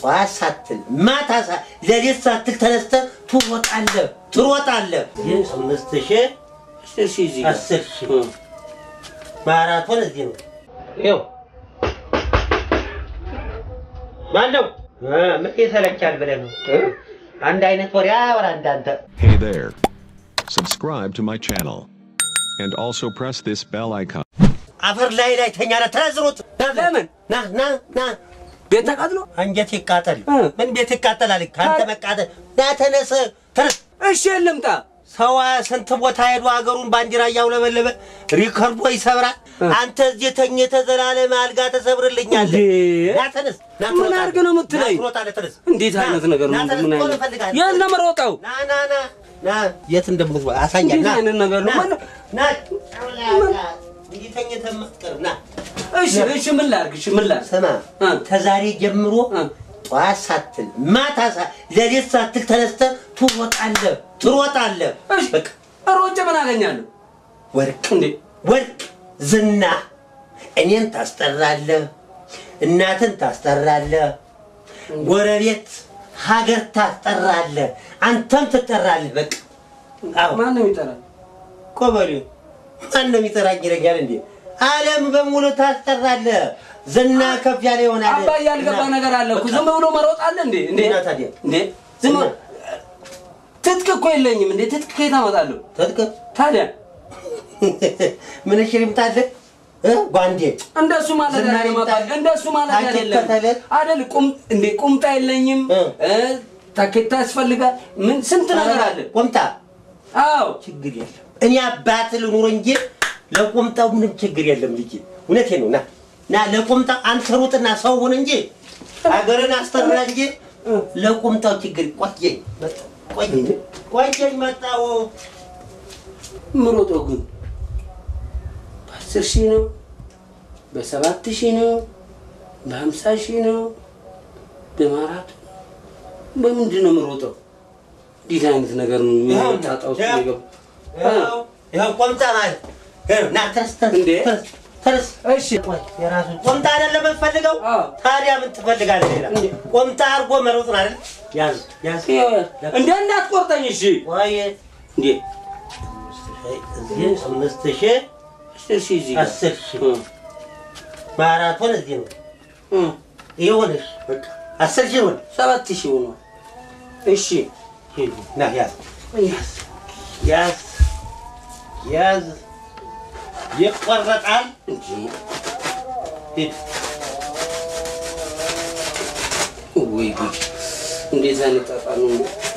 ጠዋት ሳትል ማታ ሳ ሌሊት ሳትል ተነስተህ ትሮጣለህ ትሮጣለህ። ይህ አምስት ሺህ አስር ሺህ እዚህ ጋር አስር ሺህ ማራቶን እዚህ ነው። ይኸው ማነው እ፣ ምን ይሰለቻል ብለህ ነው እ? አንድ አይነት ወሬ አወራ እንዳንተ Hey there. Subscribe to my channel. And also press this bell icon. አፈር ላይ ላይ ተኛለ ተዝሮት ለምን? ና ና ና ቤት ተቃጥሎ አንጀት ይቃጠል እ። ምን ቤት ይቃጠላል ከአንተ መቃጠል ና ተነስ ተነስ እሺ ልምጣ ሰው ስንት ቦታ ሄዶ ሀገሩን ባንዲራ እያውለበለበ ሪከርዶ ይሰብራል አንተ እዚህ ተኝተህ ዘላለም አልጋ ተሰብርልኛለህ እንዴ? ና ተነስ ና ምን ትሮጣለህ። አድርገህ ነው የምትለኝ? ና ትሮጣለህ ተነስ እንዴት ና፣ አይነት ነገር ነው? ና ተነስ ምን ቶሎ አይነት እፈልግሃለሁ። የት ነው የምሮጠው? ና ና ና ና የት እንደምትወ አሳያለሁ እንዴት ና አይነት ነገር ነው? ና ማነው? ና እንዲህ ተኝተህ የማትቀር ና እሺ እሺ ምን ላድርግ? እሺ ምን ላድርግ? ስማ እ። ከዛሬ ጀምሮ እ። ጠዋት ሳትል ማታ ሳ ሌሊት ሳትል ተነስተህ ትሮጣለህ ትሮጣለህ እሺ በቃ ሮጬ ምን አገኛለሁ? ወርቅ እንዴ ወርቅ ዝና እኔን ታስጠራለህ እናትን ታስጠራለህ ጎረቤት ሀገር ታስጠራለህ አንተም ትጠራለህ በቃ አዎ ማን ነው የሚጠራኝ? ቆበሌ ማን ነው የሚጠራኝ ይለኛል እንዴ ዓለም በሙሉ ታስጠራለህ ዝና ከፍ ያለ ይሆናል አባዬ ያልገባ ነገር አለ እኮ ዝም ብሎ መሮጥ አለ እንዴ? እንዴ እና ታዲያ? እንዴ ዝም ብሎ- ትጥቅ እኮ የለኝም እንዴ? ትጥቅ ከየት አመጣለሁ? ትጥቅ ታዲያ ምን እሺ ልምጣልህ እ? ጓንዴ እንደሱ ማለት ዝናሬ አይደለም አባዬ፣ ይምጣ- እንደሱ ማለት ታኬታ አይደለም ተለ- አይደል? ቁም እንዴ ቁምጣ የለኝም እ። እ፣ ታኬታ ያስፈልጋል። ምን ስንት ነገር አለ። ቆምጣ አዎ ችግር የለም እኔ አባት ልኑር እንጂ ለቁምጣው ምንም ችግር የለም ልጅ እውነቴ ነው ና ና ለቁምጣው አንተ ሩጥና ሰው ሁን እንጂ ሀገርን አስጠራ እንጂ ለቁምጣው ችግር ቆየኝ መጣሁ፣ ቆየኝ ቆየኝ መጣሁ ምሮጦ ግን በአስር ሺህ ነው በሰባት ሺህ ነው በሀምሳ ሺህ ነው በማራቶን በምንድን ነው የምሮጠው? እንዴት አይነት ነገር ነው ጣጣ ውስጥ ይኸው፣ የገባው? ይኸው፣ ይኸው ቁምጣ ማለት ይኸው፣ ና ተነስ ተነስ እንዴ? ተነስ ተነስ እሺ ቆይ፣ የራሱ ቁምጣ አይደለም የምትፈልገው አዎ። ታዲያ ምን ትፈልጋለህ ሌላ እንዴ? ቁምጣ አድርጎ መሮጥ ነው አይደል ያዝ ያዝ ይኸው፣ እንደ እንዳትቆርጠኝ እሺ ቆይ እንዴ እዚህ አምስት ሺህ አስር ሺህ እዚህ ጋር አስር ሺህ እ፣ ማራቶን እዚህ ነው እ፣ ይሁንሽ በቃ አስር ሺህ ይሁን ሰባት ሺህ ሆኗል። እሺ ሂድ፣ ና ያዝ ያዝ ያዝ ይቆረጣል እንጂ ሂድ ወይ ጉድ! እንዴት አይነት ጣጣ ነው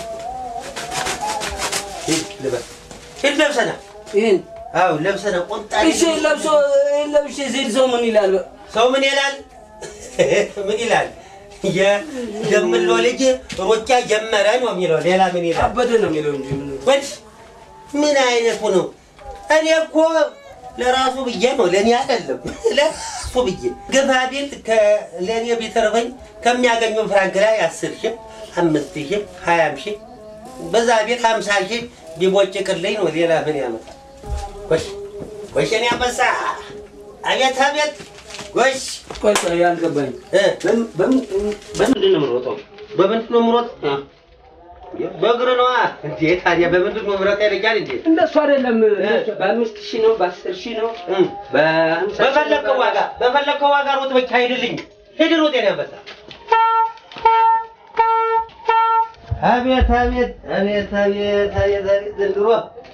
ሂድ ልበስ ሂድ ለብሰና ይህን አዎ ለብሰና ቁምጣ እሺ ለብሶ ይሄን ለብሼ ዜድ ሰው ምን ይላል? ሰው ምን ይላል ምን ይላል የደምሎ ልጅ ሩጫ ጀመረ ነው የሚለው ሌላ ምን ይላል አበደ ነው የሚለው እንጂ ምን ወድ ምን አይነቱ ነው? እኔ እኮ ለራሱ ብዬ ነው ለእኔ አይደለም ለራሱ ብዬ ግፋ ቢል ለእኔ ቢተርፈኝ ከሚያገኘው ፍራንክ ላይ አስር ሺህ አምስት ሺህ ሀያም ሺህ በዛ ቤት ሀምሳ ሺህ ቢቦጭቅልኝ ነው ሌላ ምን ያመጣል? ጎሽ ጎሽ እኔ አንበሳ አቤት አቤት ጎሽ ቆይ ቆይ አልገባኝ። እ በምን- በምን- በምንድን ነው የምሮጠው? በምንድን ነው የምሮጥ? አ፣ በእግር ነዋ እንዴ ታዲያ በምንድን ነው ምሮጥ ያለኛል እንዴ እንደሱ አይደለም። በአምስት ሺህ ነው፣ በአስር ሺህ ነው፣ እም። በሀምሳ ሺህ በፈለግከው ነው። ዋጋ በፈለግከው ዋጋ ሮጥ ብቻ ሂድልኝ። ሂድ ሮጥ የኔ አንበሳ። አቤት አቤት አቤት አቤት አቤት አቤት ዘንድሮ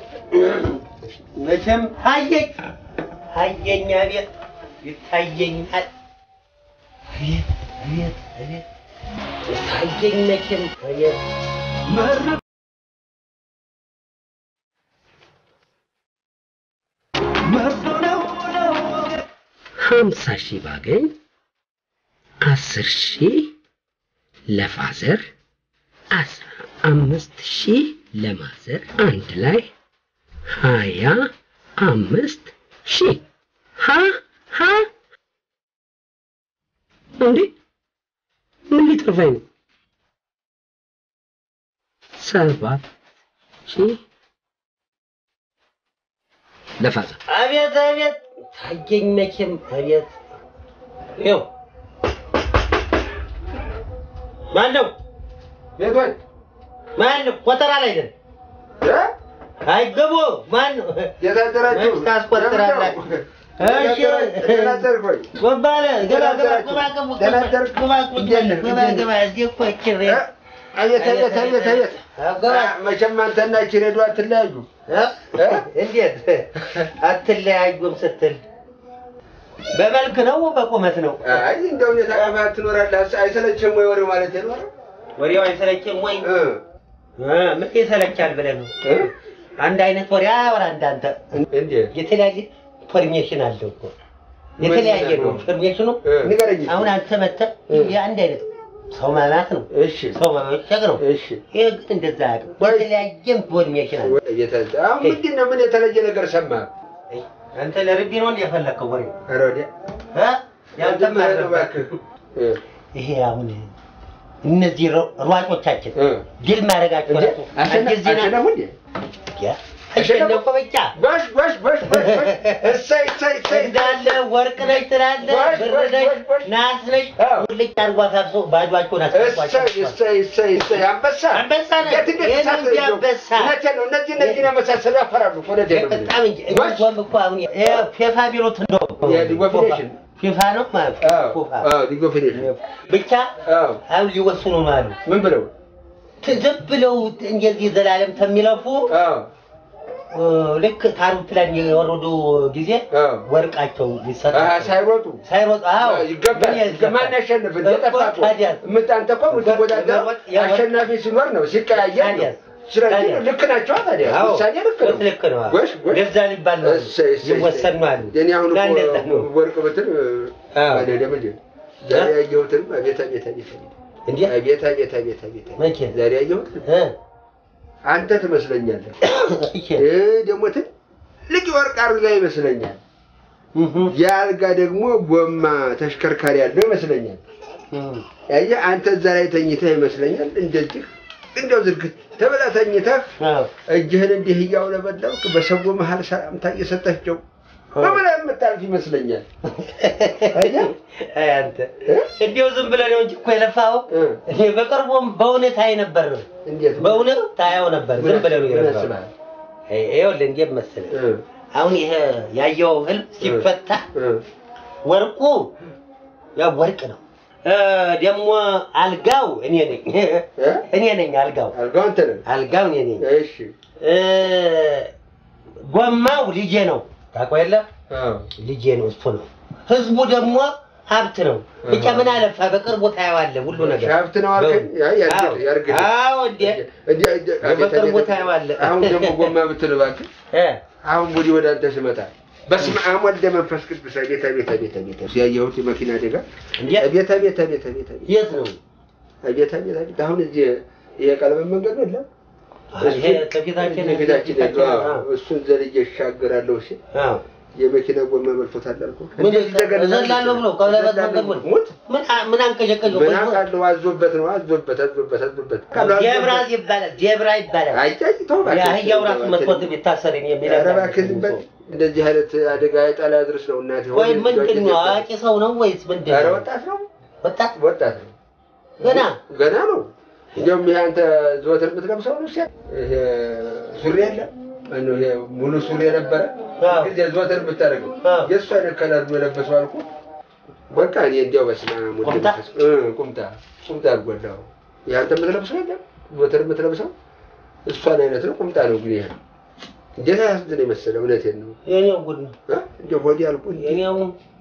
መቼም ታየኝ ታየኝ አቤት ይታየኛል። አቤት አቤት አቤት ታየኝ መቼም አቤት ሀምሳ ሺህ ባገኝ አስር ሺህ ለፋዘር አስራ አምስት ሺህ ለማዘር አንድ ላይ ሀያ አምስት ሺህ ሀ ሀ እንዴ ምን ሊጠፋኝ ነው? ሰባት ሺህ ለፋዘር አቤት አቤት ታየኝ መቼም አቤት ይኸው ማን ነው? ቤቶች ማን ነው? ቆጠራ ላይ ነን። እ? አይገቡ ማን ነው? የታደራችሁ መች ታስቆጥራላችሁ? እሺ ደህና አደርክ ወይ? ጎባለ ገባ ገባ ደህና ገባ ገባ ደህና አደርክ? ገባ እንዴት ነህ? ገባ እንዴት ገባ እዚህ እኮ እችሬ እ? አቤት አቤት አቤት አቤት ገባ አ፣ መቼም አንተና እቺ ሬዲዮ አትለያዩ። እ? እንዴት አትለያዩም ስትል በመልክ ነው በቁመት ነው? አይ እንደው ሁኔታ ቀፋት ትኖራለህ። አይሰለችም ወይ ወሬው ማለት ነው? ወሬው አይሰለችም ወይ? እ እ፣ ምን ይሰለቻል ብለህ ነው? እ? አንድ አይነት ወሬ አያወራ እንዳንተ እንዴት የተለያየ ፐርሜሽን አለው እኮ የተለያየ ነው ፐርሜሽኑ። እ፣ ንገረኝ። አሁን አንተ መተህ የአንድ አይነት ሰው ማማት ነው እሺ ሰው መመቸግ ነው። እሺ ይህ ግን እንደዛ አያውቅም። ወይ- የተለያየ ፐርሜሽን አለ። እየተ- አሁን ምንድን ነው? ምን የተለየ ነገር ሰማህ? አንተ ለርቢ ነው እንደ የፈለግከው ወሬ ኧረ ወዲያ እ? ያንተም ምንድን ነው አለበት። እባክህ? እ፣ ይሄ አሁን እነዚህ ሯ- ሯጮቻችን እ። ድል ማድረጋቸው እንዴ? ራሱ አሸነ- አዲስ ዜና አሸነፉ እንዴ? አሸነፉ ብቻ ጎሽ ጎሽ ጎሽ ጎሽ ጎሽ። እሰይ እሰይ እሰይ እንዳለ ወርቅ ነች ትላለህ፣ ጎሽ፣ ብር ጎሽ፣ ነች፣ ጎሽ፣ ጎሽ። ናስ ነች። አዎ። ሙልጭ አድርጎ አሳብሶ ባዷቸውን እሰይ አስገቧቸው። እሰይ እሰይ እሰይ አንበሳ አንበሳ ነህ። የት እንዴት ይሄ ነው ተሳሰሩ? እንጂ አንበሳ። እውነቴን ነው። እነዚህ እነዚህን የመሳሰሉ ያፈራሉ እኮ እውነቴን ነው የምልህ። በጣም እንጂ ጎሽ። እሷም እኮ አሁን ይሄ ፌፋ ቢሉት እንደው የሊግ ኦፍ ኔሽን። ፊፋ ነው ማለት አዎ ፊፋ አዎ ሊግ ኦፍ ኔሽን። ብቻ አዎ አሁን ሊወስኑ ነው አሉ። ምን ብለው? ዝም ብለው እንደዚህ ዘላለም ተሚለፉ አዎ እ፣ ልክ ታሩት ላይ የወረዱ ጊዜ አዎ ወርቃቸው አሃ፣ ሊሰጣቸው ሳይሮጡ ሳይሮጥ አዎ ይገባል። ምን ያስገባል? ማን ያሸንፍ? እንደጠፋቱ ታዲያስ? የምታንተ እኮ የምትወዳደረው የወርቅ- የወርቅ- አሸናፊ ሲኖር ነው፣ ሲቀያየር ነው። ታዲያስ? ስለዚህ ታዲያስ? ልክ ናቸው ታዲያ አዎ፣ ውሳኔ ልክ ነው። ልክ ነው። አዎ። ጎሽ ጎሽ ለዛ ሊባል ነው እሰይ እሰይ ይወሰን ነው አሉ። የኔ አሁን እና እኮ እንደዛ ነው። ወርቅ ብትል አዎ። አይደለም እንዴ? ዛሬ ያየሁትንም አቤት አቤት አቤት አቤት እንዴ አቤት አቤት አቤት አቤት አቤት መቼ? ዛሬ ያየሁት እ፣ አንተ ትመስለኛለህ። እሺ። ይህ ደግሞ ትልቅ የወርቅ አልጋ ይመስለኛል። እህ፣ የአልጋ ደግሞ ጎማ ተሽከርካሪ ያለው ይመስለኛል። እህ። ያየህ አንተ እዛ ላይ ተኝተህ ይመስለኛል። እንደዚህ እንደው ዝርግት ተብለህ ተኝተህ አዎ። እጅህን እንዲህ እያውለበለብክ በሰው መሀል ሰላምታ እየሰጠቸው በብለህ የምታልፍ ይመስለኛል። አየህ? አይ አንተ እ? እንዲያው ዝም ብለህ ነው እንጂ እኮ የለፋኸው። እ። እኔ በቅርቡም በእውነት አይ ነበር ነው እንዴት በእውነት ታየው ነበር። ዝም ብለህ ነው ምን የለፋኸው። ያስብሃል? አይ፣ ይኸውልህ እንዴት መሰለህ እ፣ አሁን ይሄ ያየኸው ህልም ሲፈታ እ፣ ወርቁ ያው ወርቅ ነው። እ፣ ደግሞ አልጋው እኔ ነኝ እ? እኔ ነኝ አልጋው አልጋው አንተ ነህ። አልጋው እኔ ነኝ። እሺ እ፣ ጎማው ልጄ ነው ታውቀው የለ አዎ። ልጄ ነው እሱ ነው። ህዝቡ ደግሞ ሀብት ነው። ብቻ ምን አለፋ በቅርቡ ታየዋለህ ሁሉ ነገር ሀብት ነው አልከኝ? አይ ያርግልህ፣ ያርግልህ። አዎ እንዴ እንዲህ እንዲህ አቤት፣ በቅርቡ አቤት። ታየዋለህ። አሁን ደግሞ ጎማ ብትል እባክህ እ፣ አሁን ወዲህ ወደ አንተ ስመጣ በስመ አብ ወልደ መንፈስ ቅዱስ አቤት አቤት አቤት አቤት ያየሁት የመኪና አደጋ እንዴ አቤት አቤት አቤት አቤት አቤት የት ነው አቤት አቤት አቤት አሁን እዚህ የቀለበት መንገድ ነው የለም ይሄ ከፊታችን ፊታችን ያለው አዎ፣ እሱን ዘልዬ እሻገራለሁ ሲል አዎ የመኪና ጎማ መልቶታል አልኩህ። ምን እንደዚህ ተገለጸ። እዘላለሁ ብሎ ቀለበት መንገድ ብሎ ሙት ምን ምን አንቀዠቀዠው? ምን አውቃለሁ። አዞበት ነው አዞበት አዞበት አዞበት ጀብራ ይባላል ጀብራ ይባላል። አይጫጭ ተው እባክህ። የአህያው ራሱ መጥቶት ቢታሰር እኔ የሚለው ኧረ እባክህ ዝም በል። እንደዚህ አይነት አደጋ የጣላ ድረስ ነው እናቴ። ወይ ምንድን ነው አዋቂ ሰው ነው ወይስ ምንድን ኧረ ነው? ወጣት ነው ወጣት ወጣት ነው ገና ገና ነው። እንዲያውም ይሄ አንተ ዘወትር የምትለብሰው ነው ሲያ ይሄ ሱሪ የለ ማነው ይሄ ሙሉ ሱሪ የነበረ አዎ። ጊዜ ዘወትር የምታደርገው አዎ። የእሱ አይነት ከለር ነው የለበሰው አልኩ። በቃ እኔ እንዲያው በስመ አብ ወልድ ቁምጣ? መንፈስ እ ቁምጣ ቁምጣ አልጎዳው ይሄ አንተ የምትለብሰው የለም ዘወትር የምትለብሰው እሷን አይነት ነው። ቁምጣ ነው ግን ይሄ እንዴት አያስድን የመሰለ እውነቴን ነው። የኔው ጉድ ነው እ? እንዲያው ሆዴ አልኩ የኔው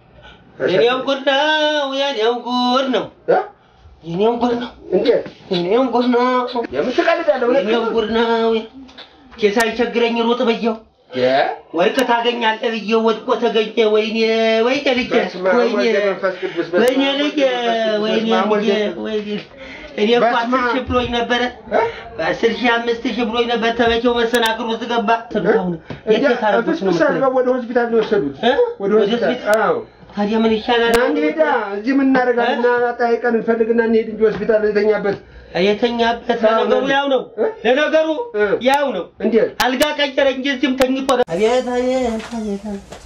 የኔው ጉድ ነው የኔው ጉድ ነው እ? የኔው ጉድ ነው እንዴት የኔው ጉድ ነው የምን ትቀልዳለህ? እውነት የኔው ጉድ ነው ኬሳ ይቸግረኝ ሩጥ ብየው የ ወርቅ ታገኛለህ ብዬው ወድቆ ተገኘ። ወይኔ ወይኔ ልጄ በስመ አብ ወይኔ ወልደ መንፈስ ቅዱስ በስመ ወይኔ አብ ልጄ ወልደ መንፈስ ቅዱስ ወይኔ በስመ አብ ልጄ ወልደ- ወይኔ እኔ እኮ በስመ አስር አብ። ሺህ ብሎኝ ነበረ አስር ሺህ አምስት ሺህ ብሎኝ ነበር። ተመቼው መሰናክል ውስጥ ገባ። ትንታውን የት እንዲያ ታረጉት ነው ፍስፍስ የምትለኝ? አድርገው ወደ ሆስፒታል ነው የወሰዱት። እ? ወደ ወደ ሆስፒታል ሆስፒታል? አዎ። ታዲያ ምን ይሻላል? እና እንሂዳ እዚህ ምን እናደርጋለን? እና አጣይቀን እንፈልግና እንሄድ እንጂ ሆስፒታል የተኛበት የተኛበት አዎ፣ ለነገሩ ያው ነው። እ? ለነገሩ እ? ያው ነው። እንዴት አልጋ ቀየረ እንጂ እዚህም ተኝቶ ነው። አቤት አቤት አቤት አቤት